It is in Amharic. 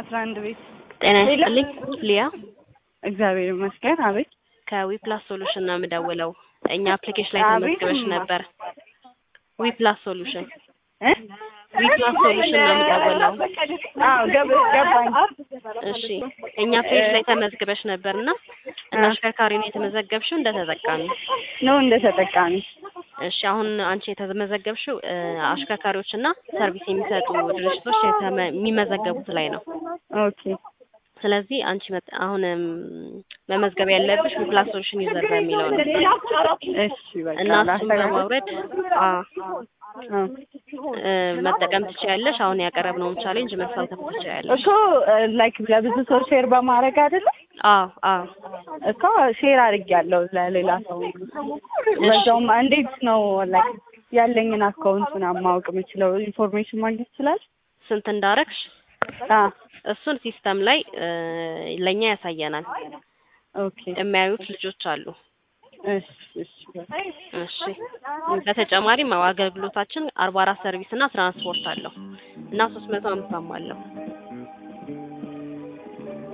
አስራ አንድ ቤት ጤና ይስጥልኝ ሊያ እግዚአብሔር ይመስገን። አቤት ከዊፕላስ ሶሉሽን ነው የምደውለው። እኛ አፕሊኬሽን ላይ አቤት ተመዝግበሽ እማ። ነበር። ዊፕላስ ሶሉሽን እ? ዊፕላስ ሶሉሽን ነው የምደውለው። አዎ ገብ- ገባኝ። እሺ እኛ ፔጅ ላይ ተመዝግበሽ ነበር እና እንደ አሽከርካሪ ነው የተመዘገብሽው እንደ ተጠቃሚ? ነው እንደ ተጠቃሚ እሺ አሁን አንቺ የተመዘገብሽው እ፣ አሽከርካሪዎች እና ሰርቪስ የሚሰጡ ድርጅቶች የተመ- የሚመዘገቡት ላይ ነው። ኦኬ ስለዚህ አንቺ መጥ- አሁን እም፣ መመዝገብ ያለብሽ ዊፕላስ ሶሉሽን ዩዘር በሚለው ነው እሺ በቃ እና እሱን ላስተካክል። በማውረድ አ አ። እ፣ መጠቀም ትችያለሽ። አሁን ያቀረብነውን ቻሌንጅ መሳተፍ ትችያለሽ። እኮ ላይክ ለብዙ ሰው ሼር በማድረግ አይደለም አዎ አዎ እኮ ሼር አድርጌያለሁ ለሌላ ሰው። በዛውም እንዴት ነው ላይክ ያለኝን አካውንት ምናምን ማወቅ የምችለው ኢንፎርሜሽን ማግኘት ይችላል? ስንት እንዳረግሽ አ እሱን ሲስተም ላይ እ፣ ለእኛ ያሳየናል። ኦኬ የሚያዩት ልጆች አሉ። እሺ እሺ እሺ በተጨማሪም አገልግሎታችን አርባ አራት ሰርቪስ እና ትራንስፖርት አለው እና ሶስት መቶ አምሳም አለው።